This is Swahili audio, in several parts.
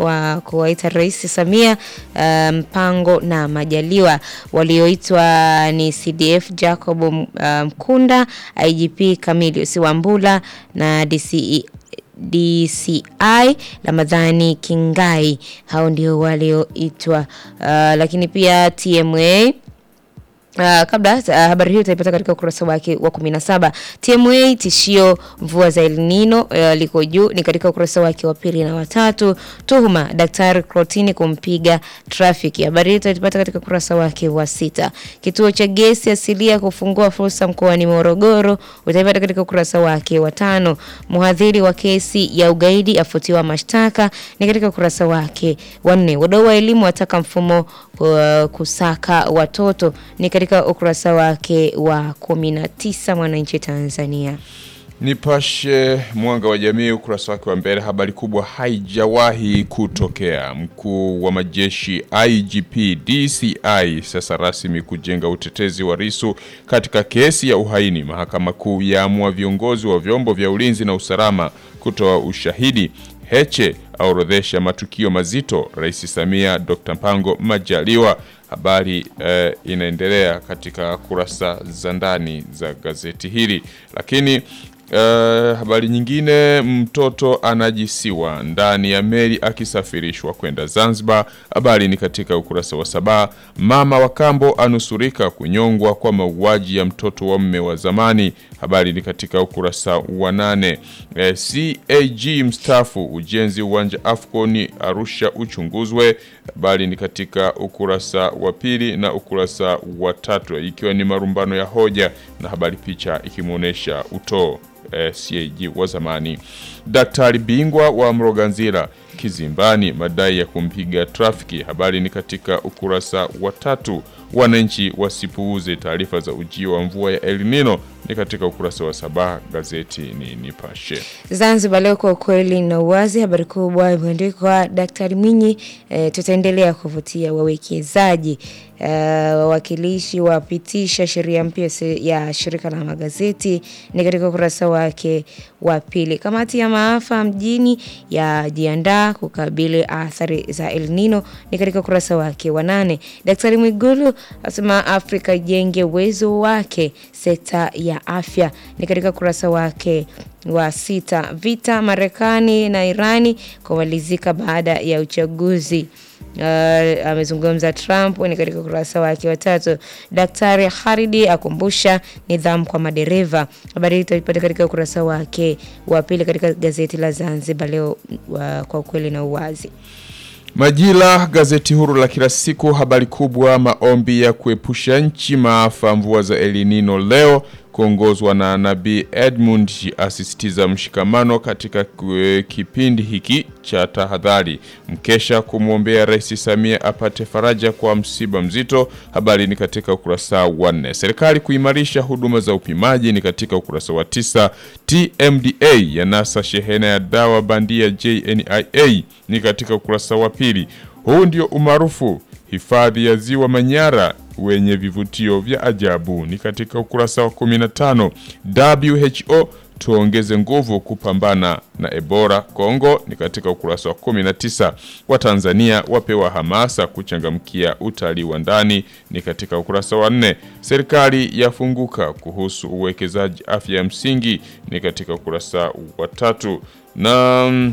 wa kuwaita Rais Samia uh, Mpango na Majaliwa. Walioitwa ni CDF Jacob uh, Mkunda, IGP Camilius Wambula na DCE DCI Ramadhani Kingai. Hao ndio walioitwa uh, lakini pia TMA Uh, kabla uh, habari hiyo utaipata katika ukurasa wake wa 17. TMA tishio mvua za El Nino uh, liko juu ni katika ukurasa wake wa pili na watatu. Tuhuma daktari Crotini kumpiga trafiki. Habari hiyo utaipata katika ukurasa wake wa sita. Kituo cha gesi asilia kufungua fursa mkoani Morogoro utaipata katika ukurasa wake wa tano. Mhadhiri wa kesi ya ugaidi afutiwa mashtaka ni katika ukurasa wake wa nne. Wadau wa elimu wataka mfumo uh, kusaka watoto ni katika ukurasa wake wa 19 Mwananchi Tanzania. Nipashe Mwanga wa Jamii, ukurasa wake wa mbele, habari kubwa haijawahi kutokea. Mkuu wa majeshi IGP DCI sasa rasmi kujenga utetezi wa Lissu katika kesi ya uhaini. Mahakama Kuu yaamua viongozi wa vyombo vya ulinzi na usalama kutoa ushahidi. Heche aorodhesha matukio mazito. Rais Samia, Dr. Mpango Majaliwa. Habari eh, inaendelea katika kurasa za ndani za gazeti hili, lakini eh, habari nyingine, mtoto anajisiwa ndani ya meli akisafirishwa kwenda Zanzibar. Habari ni katika ukurasa wa saba. Mama wa kambo anusurika kunyongwa kwa mauaji ya mtoto wa mme wa zamani. Habari ni katika ukurasa wa nane. Eh, CAG mstaafu ujenzi uwanja Afcon Arusha uchunguzwe. Habari ni katika ukurasa wa pili na ukurasa wa tatu, ikiwa ni marumbano ya hoja na habari, picha ikimwonyesha utoo eh, CAG wa zamani. Daktari bingwa wa Mloganzila kizimbani madai ya kumpiga trafiki. Habari ni katika ukurasa wa tatu. Wananchi wasipuuze taarifa za ujio wa mvua ya El Nino ni katika ukurasa wa saba. Gazeti ni Nipashe. Zanzibar leo kwa ukweli na uwazi, habari kubwa imeandikwa Daktari Mwinyi, e, tutaendelea kuvutia wawekezaji. E, wawakilishi wapitisha sheria mpya ya shirika la magazeti ni katika ukurasa wake wa pili. Kamati ya maafa mjini yajiandaa kukabili athari za El Nino ni katika ukurasa wake wa nane. Daktari Mwigulu asema Afrika ijenge uwezo wake sekta ya afya ni katika ukurasa wake wa sita. Vita Marekani na Irani kumalizika baada ya uchaguzi. Uh, amezungumza Trump ni katika ukurasa wake wa tatu. Daktari Haridi akumbusha nidhamu kwa madereva. Habari hii itaipata katika ukurasa wake wa pili katika gazeti la Zanzibar leo uh, kwa ukweli na uwazi. Majira, gazeti huru la kila siku, habari kubwa, maombi ya kuepusha nchi maafa mvua za El Nino leo kuongozwa na Nabii Edmund asisitiza mshikamano katika kipindi hiki cha tahadhari. Mkesha kumwombea Rais Samia apate faraja kwa msiba mzito. Habari ni katika ukurasa wa nne. Serikali kuimarisha huduma za upimaji ni katika ukurasa wa tisa. TMDA yanasa shehena ya dawa bandia JNIA ni katika ukurasa wa pili. Huu ndio umaarufu hifadhi ya Ziwa Manyara wenye vivutio vya ajabu ni katika ukurasa wa 15. WHO tuongeze nguvu kupambana na Ebola Kongo ni katika ukurasa wa 19. Watanzania wapewa hamasa kuchangamkia utalii wa ndani ni katika ukurasa wa 4. Serikali yafunguka kuhusu uwekezaji afya ya msingi ni katika ukurasa wa tatu na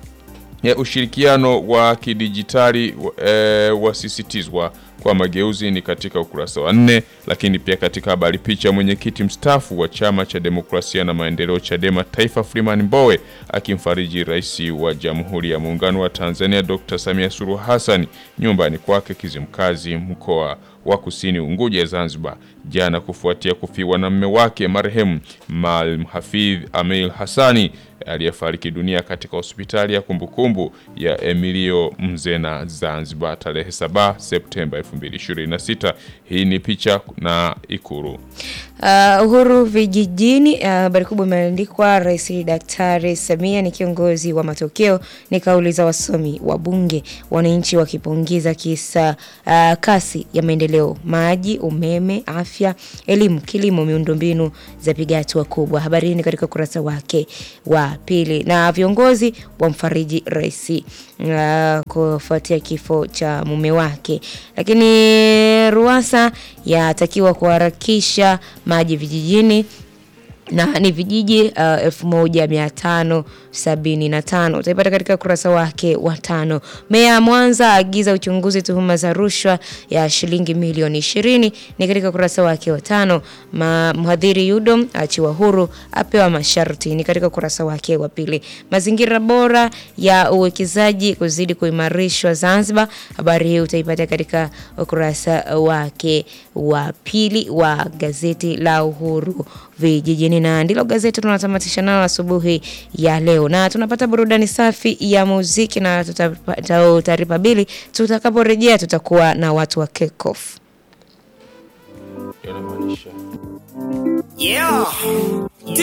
ya ushirikiano wa kidijitali e, wasisitizwa kwa mageuzi ni katika ukurasa wa nne. Lakini pia katika habari picha, mwenyekiti mstaafu wa chama cha demokrasia na maendeleo Chadema Taifa Freeman Mbowe akimfariji rais wa Jamhuri ya Muungano wa Tanzania Dr. Samia Suluhu Hassan nyumbani kwake Kizimkazi, mkoa wa Kusini Unguja, Zanzibar, jana kufuatia kufiwa na mme wake marehemu Maalim Hafidh Amil Hassani aliyefariki dunia katika hospitali ya kumbukumbu ya Emilio Mzena Zanzibar tarehe 7 Septemba 2026. Hii ni picha na Ikuru. Uh, Uhuru vijijini. Habari uh, kubwa imeandikwa Rais Daktari Samia ni kiongozi wa matokeo, ni kauli za wasomi wa Bunge, wananchi wakipongeza kisa uh, kasi ya maendeleo, maji, umeme, afya, elimu, kilimo, miundombinu zapiga hatua kubwa. Habari hii ni katika ukurasa wake wa pili, na viongozi wamfariji rais uh, kufuatia kifo cha mume wake, lakini Ruasa yatakiwa kuharakisha maji vijijini na ni vijiji uh, elfu moja mia tano sabini na tano utaipata katika ukurasa wake wa tano. Meya Mwanza agiza uchunguzi tuhuma za rushwa ya shilingi milioni ishirini ni katika ukurasa wake wa tano. Ma, mhadhiri Yudom achiwa huru apewa masharti ni katika ukurasa wake wa pili. Mazingira bora ya uwekezaji kuzidi kuimarishwa Zanzibar, habari hii utaipata katika ukurasa wake wa pili wa gazeti la Uhuru vijijini na ndilo gazeti tunatamatisha nalo asubuhi ya leo, na tunapata burudani safi ya muziki na tutaripa bili. Tutakaporejea tutakuwa na watu wa Kekof. Yeah.